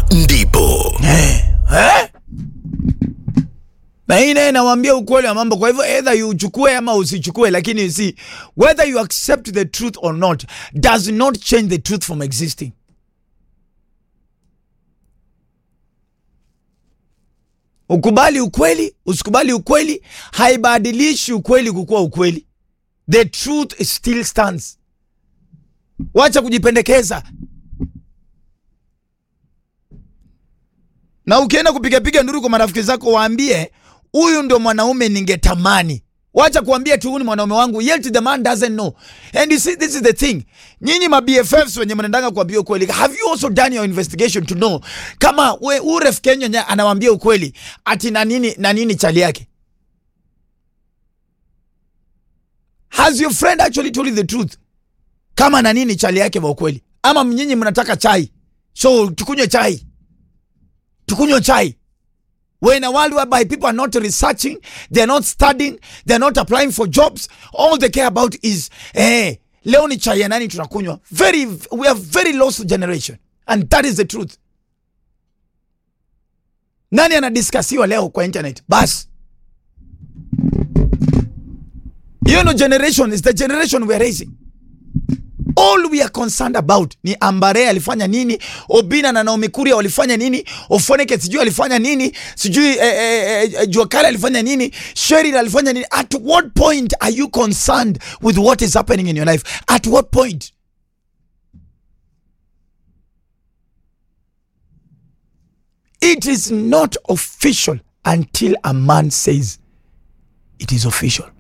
ndipo eh? na hii naye nawambia ukweli wa mambo. Kwa hivyo either you uchukue ama usichukue, lakini you see whether you accept the truth or not does not change the truth from existing. Ukubali ukweli, usikubali ukweli, haibadilishi ukweli kukuwa ukweli. The truth still stands. Wacha kujipendekeza. Na ukienda kupigapiga nduru kwa marafiki zako, waambie huyu ndio mwanaume ningetamani. Wacha kuambia tu huyu ni mwanaume wangu, yet the man doesn't know. And you see this is the thing. Nyinyi ma BFFs wenye mnaendanga kuambia ukweli, have you also done your investigation to know kama we uref Kenya anawambia ukweli ati na nini na nini chali yake? Has your friend actually told you the truth? Kama na nini chali yake wa ukweli? Ama nyinyi mnataka chai, so tukunywe chai tukunywe chai when a world whereby people are not researching they're not studying they're not applying for jobs all they care about is eh, leo ni chai ya nani tunakunywa very we are very lost generation and that is the truth nani anadiskasiwa leo kwa internet basi hiyo no generation is the generation we are raising all we are concerned about ni Ambare alifanya nini, Obina na Naomi Kuria walifanya nini, Ofoneke sijui alifanya nini, sijui eh, eh, eh, Juakali alifanya nini, Sheryl alifanya nini. At what point are you concerned with what is happening in your life? At what point? It is not official until a man says it is official.